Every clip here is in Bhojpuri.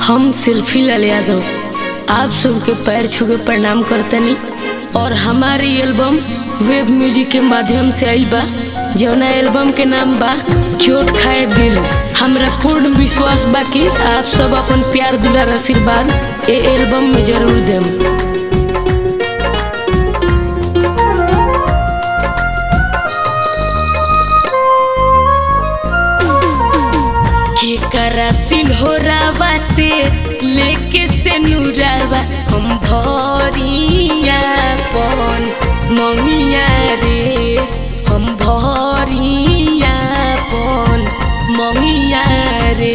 हम सेल्फी लाल यादव आप सबके पैर छू के प्रणाम करतनी और हमारी एल्बम वेब म्यूजिक के माध्यम से आई बा जौना एल्बम के नाम बा चोट खाए दिल हमरा पूर्ण विश्वास बा कि आप सब अपन प्यार दुलार आशीर्वाद ए एल्बम में जरूर देम केकरा सिन्होरावा से लेके से नूरावा हम भरिया पन मंगिया रे हम भरिया पन मंगिया रे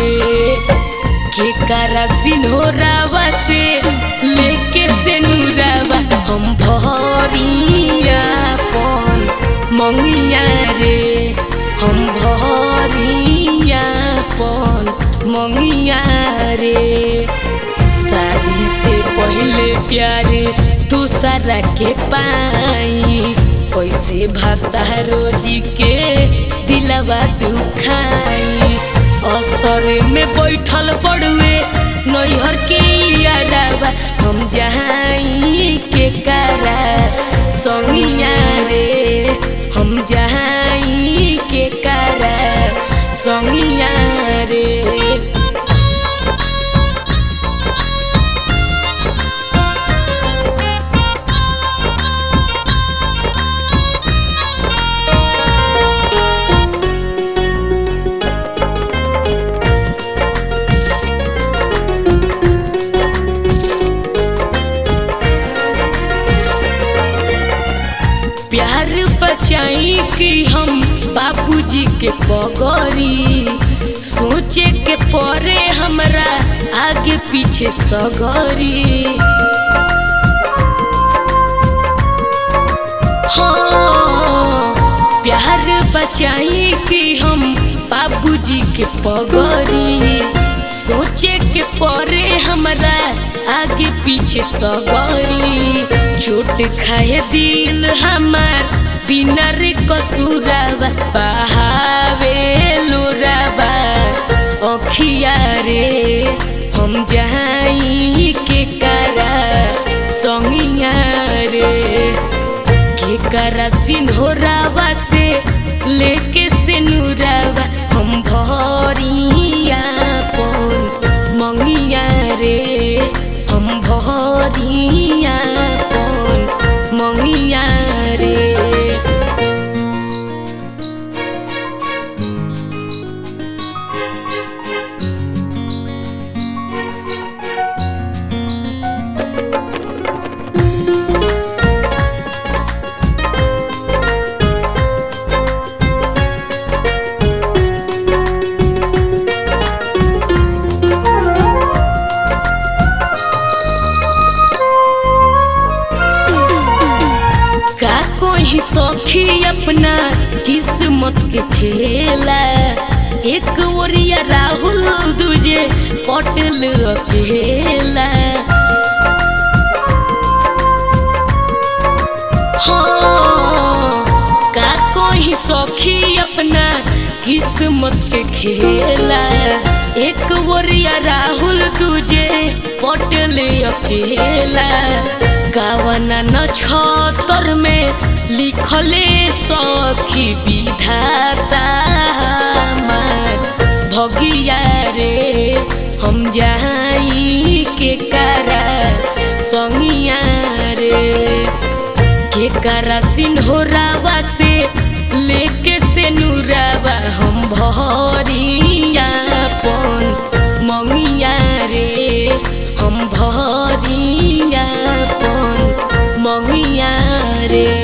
केकरा सिन्होरावा से लेके से नूरावा हम भरिया पन मंगिया रे हम भरिया पन मंगिया रे शादी से पहले प्यारे दूसरा के पाई कैसे भाता रोजी के दिलवा दुखाई असर में बैठल पड़ुए नैहर के यारावा हम जहाई के कारा संगिया रे हम जहाई के कारा संगिया रे प्यार बचाई कि हम बाबूजी के पगरी सोचे के परे हमरा आगे पीछे सगरी हाँ प्यार बचाई कि हम बाबूजी के पगरी सोचे के परे हमरा आगे पीछे सगरी चोट खाए दिल हमार बिना रे कसूरावा बहावे लोरावा अखिया रे हम जहाई के करा संगिया रे के करा सिन्होरावा से लेके से नूरावा हम भरिया पन मंगिया रे हम भरिया पन मंगिया रे का कोई सखी अपना किस्मत के खेला एक ओरिया राहुल दूजे पटल अकेला हाँ का कोई सखी अपना किस्मत के खेला एक ओरिया राहुल तुझे पटल अकेला गावना न छतर में लिखले सखी विधाता हमार भगिया रे हम जाई के करा संगिया रे के करा सिन्होरावा से लेके से नूरावा हम भरिया पन मंगिया रे हम भरिया पन मंगिया रे